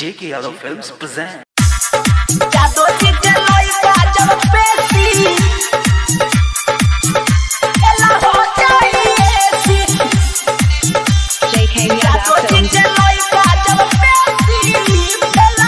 J.K. Yadav Films present. जादो जी के लइका जब पेशी एला हो जाइए सी JK जादो Yadav जी Films. के लइका जब पेशी एला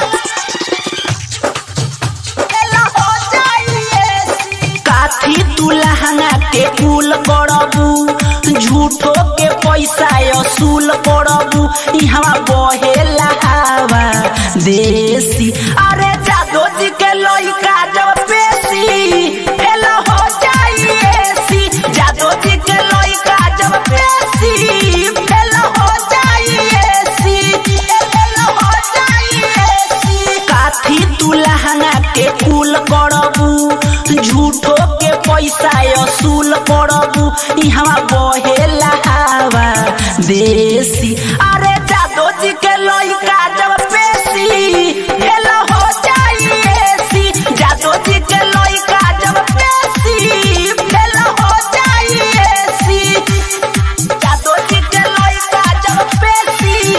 एला हो जाइए सी काथी तू लहंगा के कुल करबू झूठो के पैसा असूल करबू इहवा बहेला हवा देसी अरे जादो जी के लइका जब पेशी एला हो जाइए सी जादो जी के लइका जब पेशी एला हो जाइए सी एला हो जाइए सी काथी तू लहंगा के कुल करबू झूठो के पैसा असूल करबू इहवा बहेला हवा देसी अरे जादो जी के लइका जब पेशी एला हो जाइए सी जादो जी के लइका जब पेशी एला हो जाइए सी जादो जी के लइका जब पेशी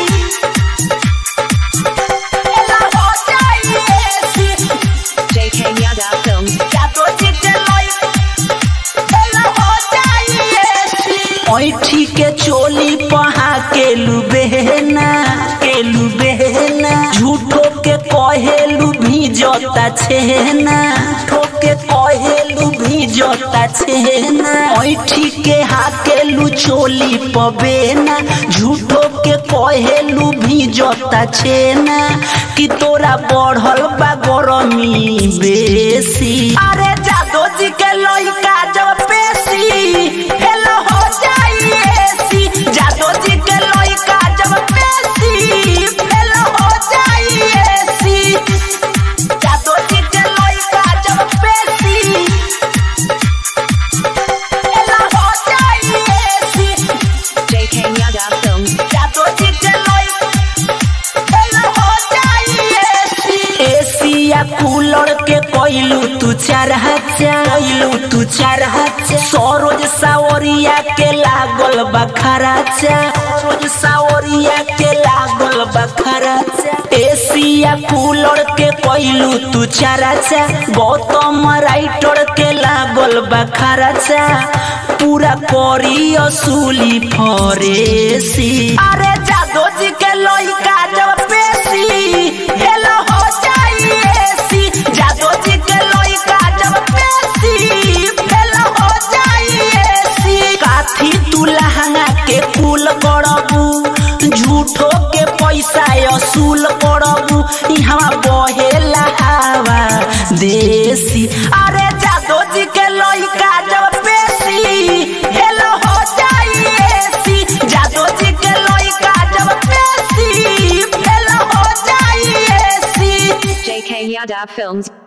एला हो जाइए सी JK Yadav Films. जादो जी के लइका एला हो जाइए सी ऐठी के चोली पहा के लुबेना के लुबेना झूठो के कहेलू भी जोता छेना ठोके कहेलू भी जोता छेना ऐठी के हाकेलू चोली पबेना झूठो के कहेलू भी जोता छेना कि तोरा बढ़ल बा गरमी बेसी अरे जादो जी के लइका जब पेशी हेलो हो जाइए सी जादो जी के लइका जब पेशी हेलो हो जाइए सी जादो जी के लइका जब पेशी हेलो हो जाइए सी JK Yadav Films. जादो जी के लइका हेलो हो जाइए सी एसिया कूलर के कोइलू तू चार हजार कोइलू तू चार हजार सरोज सावरिया के लागल बखराचा सरोज सावरिया के लागल बखराचा एसिया कूलर के कोइलू तू चार हजार गौतम राइटर के लागल बखराचा पूरा करी असूली फरेसी अरे जादो जी के लइका जब पेशी हेलो हो जाइए सी जादो जी के लइका जब पेशी हेलो हो जाइए सी काथी तू लहंगा के कुल करबू झूठो के पैसा असूल करबू इहवा बहेला हवा देसी अरे जादो जी के लइका जब पेशी हेलो हो जाइए सी जादो जी के लइका जब पेशी हेलो हो जाइए सी JK Yadav Films.